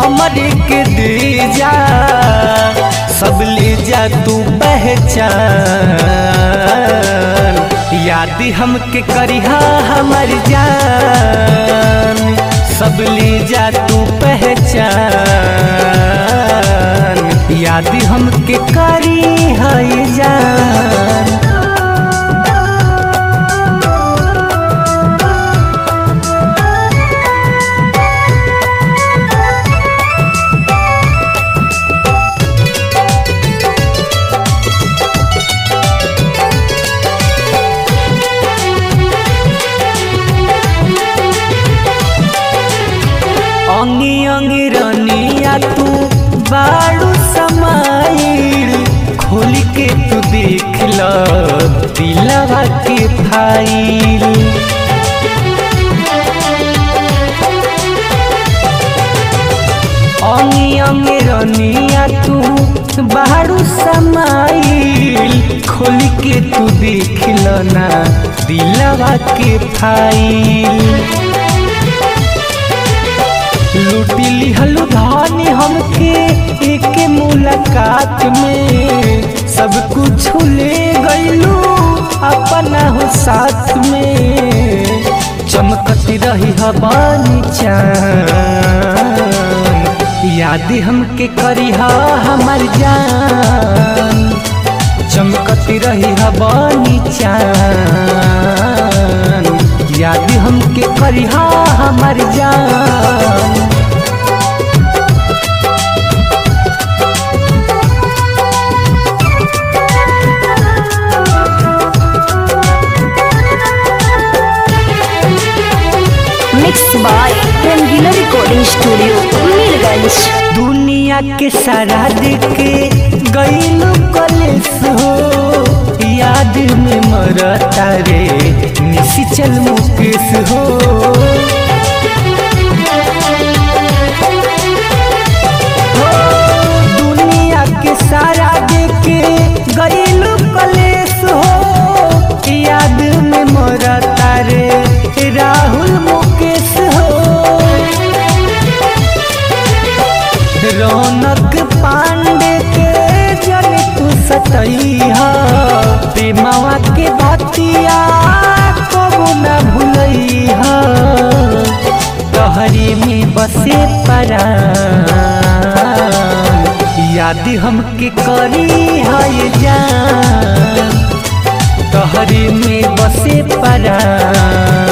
हमरे के दे जा सब ले जा तू पहचान याद हमके करिहा हमर जान सब ले जा तू पहचान याद हमके करी है जान अंगी अंगी रनिया तू बाड़ू समाइल खोल के तू देख ल दिलवा के फाइल अंगी अंगी रनिया तू बाड़ू समाइल खोल के तू देख ल ना दिलवा के फाइल लूटी लिहलु धानी हमके एक मुलाकात में सब कुछ ले गईलू अपना हो साथ में चमकती रही हवानी चान याद हमके करी हमर जान चमकती रही हवानी चान याद हमके करी हमर जान mix by Rangila recording studio Mirganj दुनिया के सारा देखे गईलू कलेस हो याद में मरता रे निशी चल मुकेश हो हो, दुनिया के सारा देखे गईलू कलेस हो याद में मरता रे राहुल मुकेश हो रौनक पांडे के जन तू सतैहा प्रेमवा के बतिया कबो न भूलैहा तहरी में बसे परान याद हमके करी है जान तहरी में बसे परान